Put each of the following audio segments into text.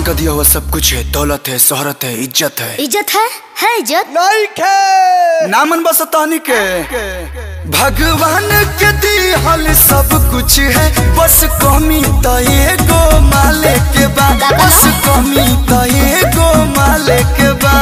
भगवान का दिया हुआ सब कुछ है दौलत है शोहरत है इज्जत है इज्जत है है इज्जत नहीं खे नामन बस तानी के भगवान के दिहल सब कुछ है बस कमी तो एगो माले के बा बस कमी तो एगो माले के बा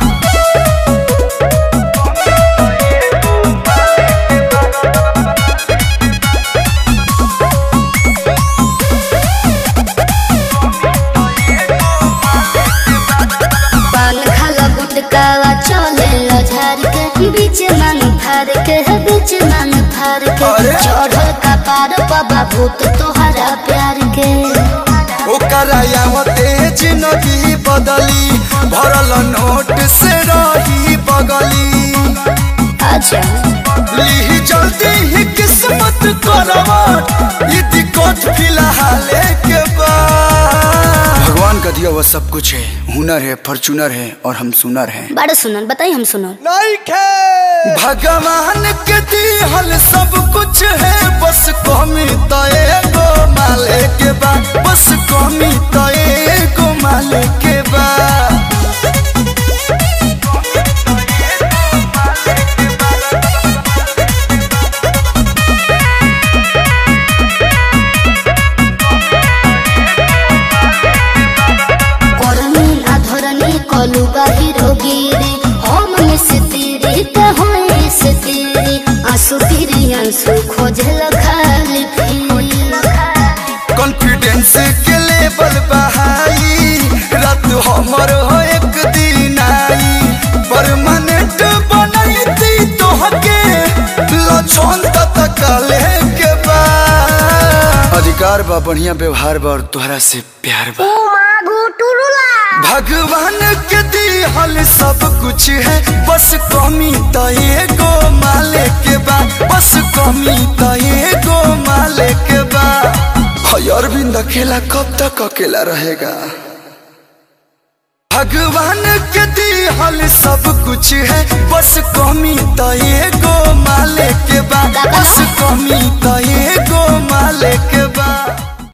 पान खाला गुटकावा चले ला झार के बीच मांग फार के है बीच मांग फार के अरे! चढ़ल का पार बाबा भूत तोहरा प्यार के ओकरा यावते जिंदगी बदली भरल नोट से रही बगली अच्छा ली जल्दी ही किस्मत करवट ई दिक्कत फिलहाल के बाद भगवान का दिया हुआ सब कुछ है हुनर है फॉर्चूनर है और हम सुनर हैं बड़ा सुनन बताई हम सुनन नहीं खे भगवान के दिहल सब कुछ है बस कमी तो एगो माले के बा बस कमी तो एगो माले के बा करनी अधरनी कलुगा हिरोगिरी हम मिस्त्री ते होए से तेरी आंसू फिरी आंसू खोजल खाली फिरी कॉन्फिडेंस के लेवल बहाई रात हमर हो एक दिन आई परमानेंट बनैती तोहके लछन तक के बा अधिकार बा बढ़िया व्यवहार बा और तोहरा से प्यार बा भगवान के दिहल सब कुछ है बस कमी तो एगो माले के बा बस कमी तो एगो माले के बा हय अरविंद अकेला कब तक अकेला रहेगा भगवान के दिहल सब कुछ है बस कमी तो